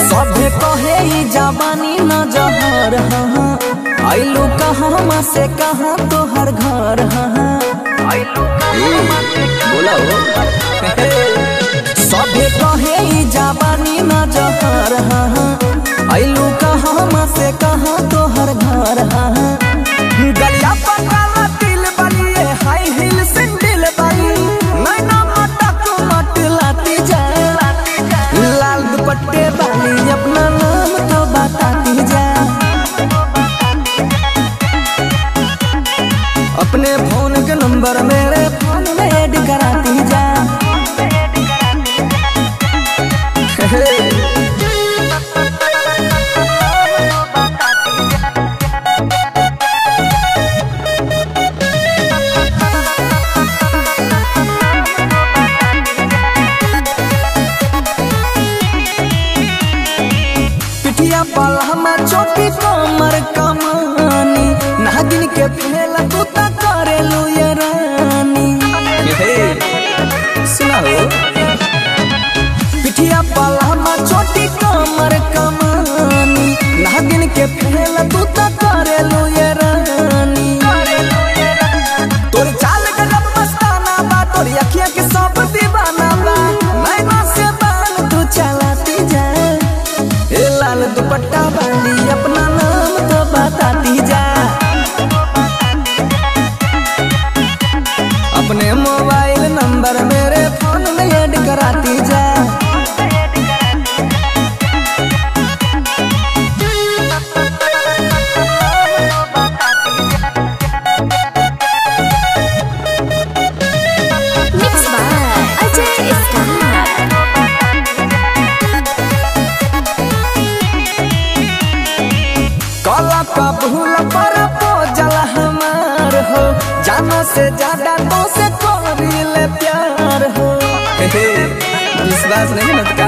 सभे कहे ई जवानी न जहर हाँ आइलू कहाँ से कहाँ तोहर घर हाँ बोला हो सभे कहे ई जवानी न जहर हाँ आइलू कहाँ से कहाँ तोहर घर हाँ गलिया पकाला तिल बनिए हाई हिल सिंडिल बनी नैना मटक मट लाती जा लाल दुपट्टे वाली अपना नाम तो बताती जा अपने फोन के नंबर मेरे फोन में ऐड कराती जा पिठिया पल हमार चोटी कमर कमानी नागिन के फेला तू ता करेलू ये रानी सुना हो पिठिया पल हमार चोटी कमर कमानी नागिन के फेला तू ता करेलू ये रानी तोर चाल के जब मस्ताना बा तोर अखिया के सब दीवाना बा नैना से बाल तू चलाती जा ए लाल दुपट्टा वाली अपना नाम तो बताती जा अपने मोबाइल नंबर मेरे फोन में ऐड कराती जा Mixed by Ajay Star. काला का भूल पर जल हमार हो जाना से ज्यादा तो से करील प्यार हो विश्वास नहीं मत का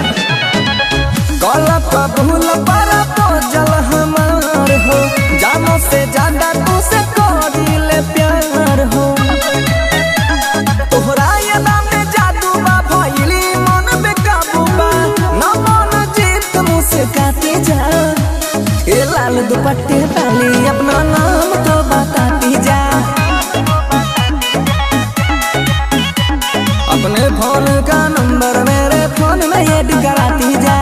काला का भूल पर जल हमार हो जाना से ज्यादा तो से करील प्यार हो तोहरा ये नाम में जादू बा भइली मन में काबू बा न मन जीत मुस्काती जा ए लाल दुपट्टे वाली अपना नाम तो बताती जा अपने फोन का नंबर मेरे फोन में ऐड कराती जा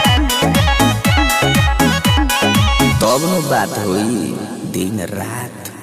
तब न बात हुई दिन रात